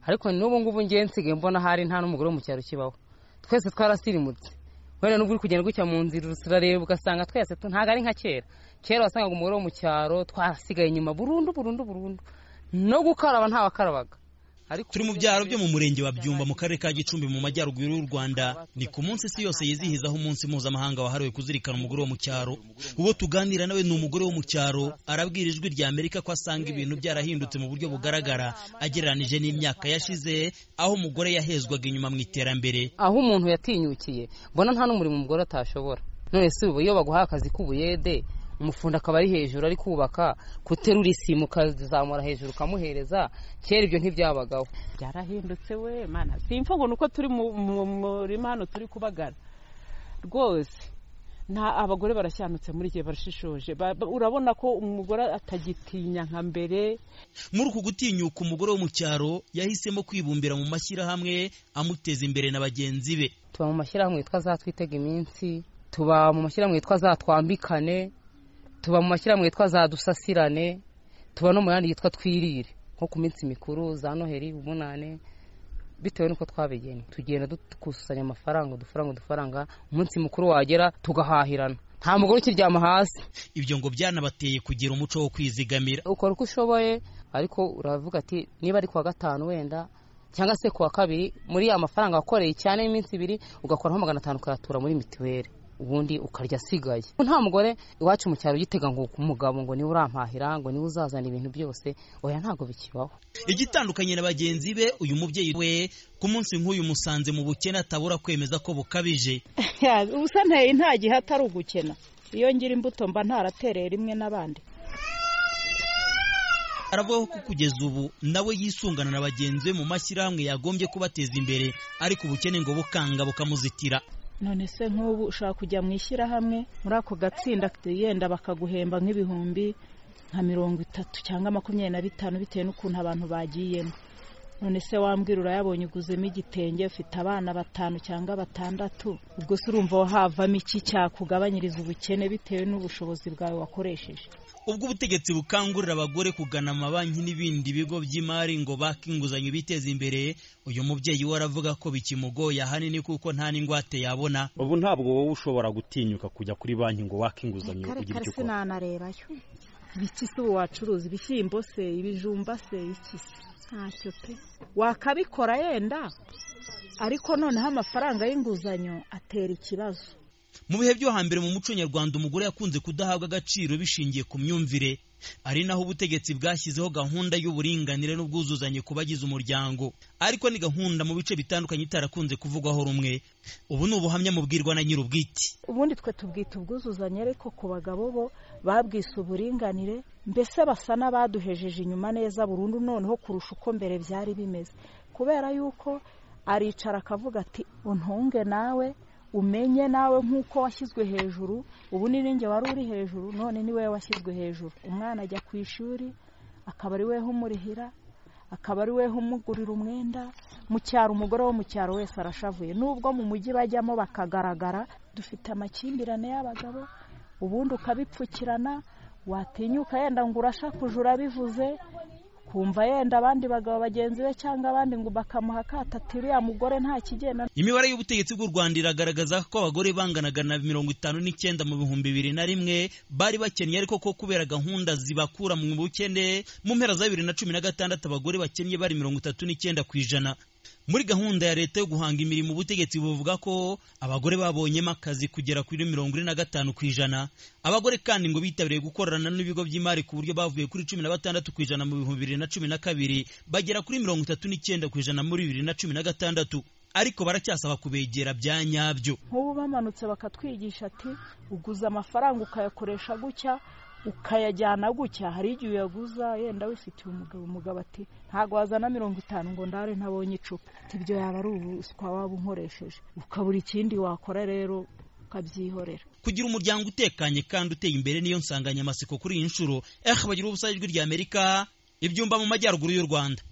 ariko n'ubu ngubu ngewe nsigaye mbona hari nta n'umugore wo mu cyaro kibaho twese twarasirimutse wenda n'ubwo uri kugenda gutya mu nzira urareba ugasanga twese tu- ntabwo ari nka kera kera wasangaga umugore wo mu cyaro twarasigaye inyuma burundu burundu burundu no gukaraba ntawakarabanga ariko turi mu byaro byo mu murenge wa byumba mu karere ka gicumbi mu majyaruguru y'u rwanda ni ku munsi isi yose yizihizaho umunsi mpuzamahanga wahariwe kuzirikana umugore wo mu cyaro uwo tuganira nawe ni umugore wo mu cyaro arabwira ijwi rya amerika ko asanga ibintu byarahindutse mu buryo bugaragara agereranije n'imyaka yashize aho umugore yahezwaga inyuma mu iterambere aho umuntu yatinyukiye mbona nta n'umurimo umugore atashobora none si ubu iyo baguhaye akazi k'ubuyede umufundi akaba ari hejuru ari kubaka guterura isimu ukazamura hejuru ukamuhereza kera ibyo ntibyabagaho byarahindutse we mana simvugo ni uko turi mu mu- mu murima hano turi kubagara rwose nta abagore barashyanutse muri igihe barashishoje Ba- ba- urabona ko umugore atagitinya nka mbere muri uku gutinyuka umugore wo mu cyaro yahisemo kwibumbira mu mashyirahamwe amuteza imbere na bagenzi be tuba mu mashyirahamwe yitwa za twitega iminsi tuba mu mashyirahamwe yitwa za twambikane tuba mu mashyirahamwe yitwa za dusasirane tuba no mu yandi yitwa twirire nko ku minsi mikuru za noheri umunane bitewe n'uko twabigena tugenda dukusanya amafaranga udufaranga udufaranga umunsi mukuru wagera tugahahirana nta mugore ukiryama hasi ibyo ngo byanabateye kugira umuco wo kwizigamira ukora uko ushoboye ariko uravuga ati niba ari kuwa gatanu wenda cyangwa se kuwa kabiri muri ya mafaranga wakoreye cyane y'iminsi ibiri ugakoraho magana atanu ukayatura muri mituweli ubundi ukarya asigaye nta mugore iwacu mu cyaro ugitega ngo umugabo ngo niwe urampahira ngo niwe uzazana ibintu byose oya ntabwo bikibaho igitandukanye na bagenzi be uyu mubyeyi we ku munsi nk'uyu musanze mu bukene atabura kwemeza ko bukabije ubusa nteye nta gihe atari ugukena iyo ngira imbuto mba ntaratereye rimwe n'abandi aravuga ko kugeza ubu nawe yisungana na bagenzi be mu mashyirahamwe yagombye kubateza imbere ariko ubukene ngo bukanga bukamuzitira none se nk'ubu ushaka kujya mu ishyirahamwe muri ako gatsinda yenda bakaguhemba nk'ibihumbi nka mirongo itatu cyangwa makumyabiri na bitanu bitewe n'ukuntu abantu bagiyemo none se wambwira urayabonye uguzemo igitenge ufite abana batanu cyangwa batandatu ubwo se urumva havamo iki cyakugabanyiriza ubukene bitewe n'ubushobozi bwawe wakoresheje ubwo ubutegetsi bukangurira abagore kugana amabanki n'ibindi bigo by'imari ngo bake inguzanyo biteze imbere uyu mubyeyi we aravuga ko bikimugoye ahanini kuko nta n'ingwate yabona ubu ntabwo wowe ushobora gutinyuka kujya kuri banki ngo wake inguzanyo kare ugire kare icyo ukora sinanarebayo biki se ubu wacuruza ibishyimbo se ibijumba se iki se ntacyo pe wakabikora yenda ariko noneho amafaranga y'inguzanyo atera ikibazo mu bihe byo hambere mu muco nyarwanda umugore yakunze kudahabwa agaciro bishingiye ku myumvire ari naho ubutegetsi bwashyizeho gahunda y'uburinganire n'ubwuzuzanye ku bagize umuryango ariko ni gahunda mu bice bitandukanye itarakunze kuvugwaho rumwe ubu ni ubuhamya mubwirwa na nyir'ubwite ubundi twe tubwita ubwuzuzanye ariko ku bagabo bo babwise uburinganire mbese basa n'abaduhejeje inyuma neza burundu noneho kurusha uko mbere byari bimeze kubera yuko aricara akavuga ati untunge nawe umenye nawe nk'uko washyizwe hejuru ubu ni ninjye wari uri hejuru none ni wowe washyizwe hejuru umwana ajya ku ishuri akaba ari weho umurihira akaba ari weho umugurira umwenda mu cyaro umugore wo mu cyaro wese arashavuye nubwo mu mujyi bajyamo bakagaragara dufite amakimbirane y'abagabo ubundi ukabipfukirana watinyuka yenda ngo urashakuja urabivuze kumva yenda abandi bagabo bagenzi be cyangwa abandi ngo bakamuha akato ati uriya mugore nta kigenda imibare y'ubutegetsi bw'u rwanda iragaragaza ko abagore banganaga na mirongo itanu n'icyenda mu bihumbi bibiri na rimwe bari bakennye ariko ko kubera gahunda zibakura mu bukene mu mpera za bibiri na cumi na gatandatu abagore bakennye bari mirongo itatu n'icyenda ku ijana muri gahunda ya leta yo guhanga imirimo ubutegetsi buvuga ko abagore babonyemo akazi kugera kuri mirongo ine na gatanu ku ijana abagore kandi ngo bitabiriye gukorana n'ibigo by'imari ku buryo bavuye kuri cumi na batandatu ku ijana mu bihumbi bibiri na cumi na kabiri bagera kuri mirongo itatu n'icyenda ku ijana muri bibiri na cumi na gatandatu ariko baracyasaba kubegera bya nyabyo nk'ubu bamanutse bakatwigisha ati uguza amafaranga ukayakoresha gutya ukayajyana gutya hari igihe uyaguza yenda wifitiye umugabo umugabo ati ntabwo wazana mirongo itanu ngo ndare ntabonye icupa ati ibyo yaba ari ubuswa waba unkoresheje ukabura ikindi wakora rero ukabyihorera kugira umuryango utekanye kandi uteye imbere niyo nsanganyamatsiko kuri iyi nshuro eh bagira ubusabe ijwi rya amerika ibyumba mu majyaruguru y'u rwanda